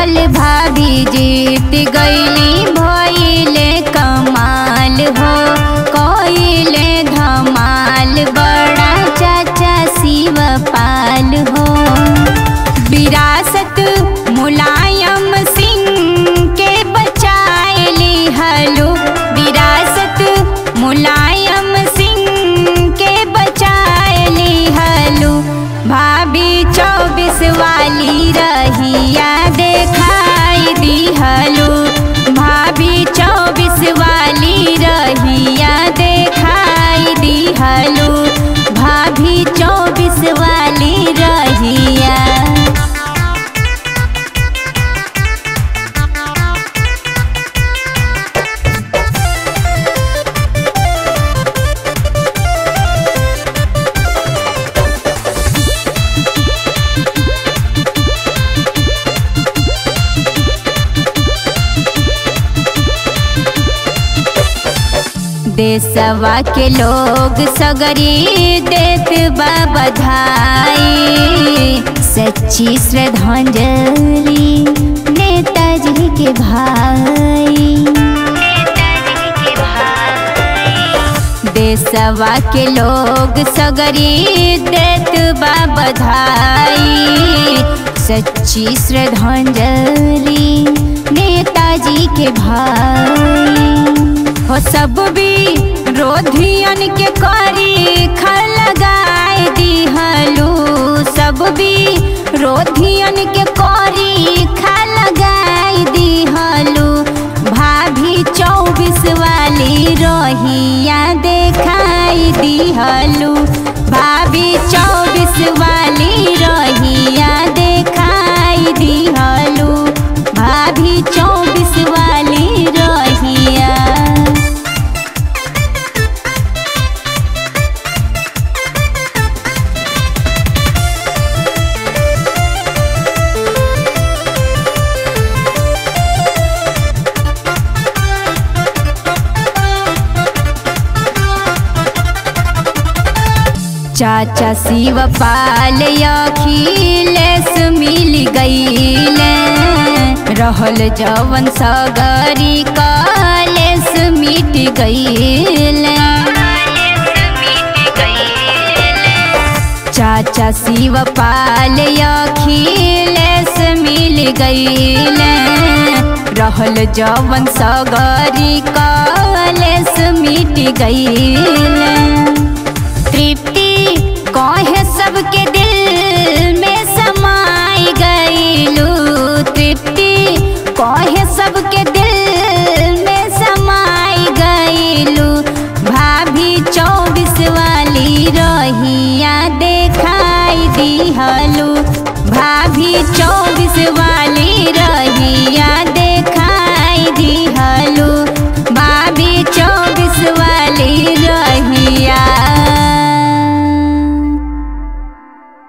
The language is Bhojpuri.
पल भाभी जीत गईली भइले कमाल हो कइले धमाल बड़ा चाचा शिव पाल हो विरासत मुलायम सिंह के बचाएली हलो विरासत मुलायम सिंह के बचाएली हलो भाभी चौबीस वाली रहिया देखाई दी हलो भाभी चौबीस वाली रहिया देखाई दी हलो भाभी चौबीस वाली रहिया देशवा के लोग सगरी देत बा बधाई सच्ची श्रद्धांजलि नेताजी के भाई देशवा के लोग सगरी देत बा बधाई सच्ची श्रद्धांजलि नेताजी के भाई हो सब भी रोधियन के करी खल लगाए दिहलू सब भी रोधियन के करी खल लगाए दिहलू भाभी चौबीस वाली रोहिया देखाई दिहलू भाभी चौबीस वाली रोहिया देखाई दिहलू भाभी चौबीस वाली रोहिया चाचा शिव पाल अखिलेश मिल गईले रहल जवन सगरी कलेश मिट गईले चाचा शिव पाल अखिलेश मिल गईले रहल जवन सगरी कलेश मिट गईले